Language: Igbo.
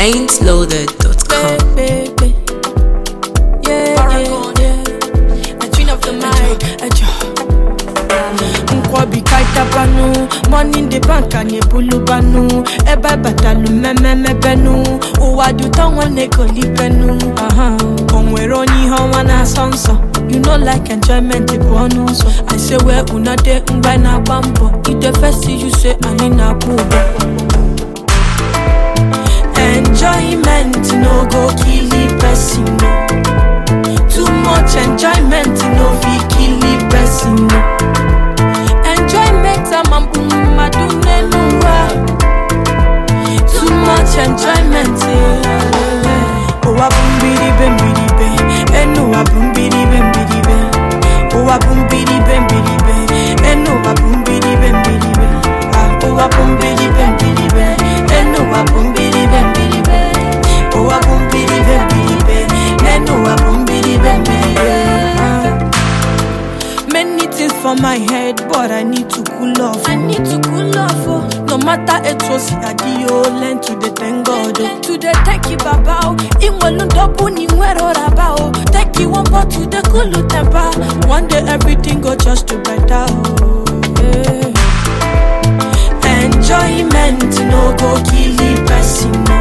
ain'tloaded.com. baby. Yeah, Paragon. yeah, yeah. The queen of the mic. Ejo. nkwobi kaitapanu money in the bank anyị ebulubanu ebe batalu mmemmemebenu ụwa dị ụtọ nwanne kolibenu Aha. o nwere onye ihe ọnwa na-asọ nsọ you know like enjoyment bụ ọnụ ụzọ i say wee unade mgbe na-agba mbọ ide festi you say anyị na-akwụ ụgwọ enjoyment no go kill person no. too much enjoyment no fit kill person no. enjoyment amambu mmadụ n'elu ụwa too much enjoyment eh. ụwa bụ mbiribe mbiribe enu ụwa bụ mbiribe mbiribe ụwa bụ mbiribe mbiribe enu ụwa bụ mbiribe mbiribe Ah, ụwa bụ mbiribe mbiribe enu ụwa bụ mbiribe mbiribe ụwa bụ mbiribe mbiribe enu ụwa bụ mbiribe mbiribe Ah. Many things for my head, but I need to cool off. I need to cool off. Oh. No matter it was adio, learn to the thank God. Oh. To the take it babao, in one double ni wero rabao. Take you one pot to the cool temper. One day everything go just to better. Oh. Yeah. Enjoyment no go kill the person. No.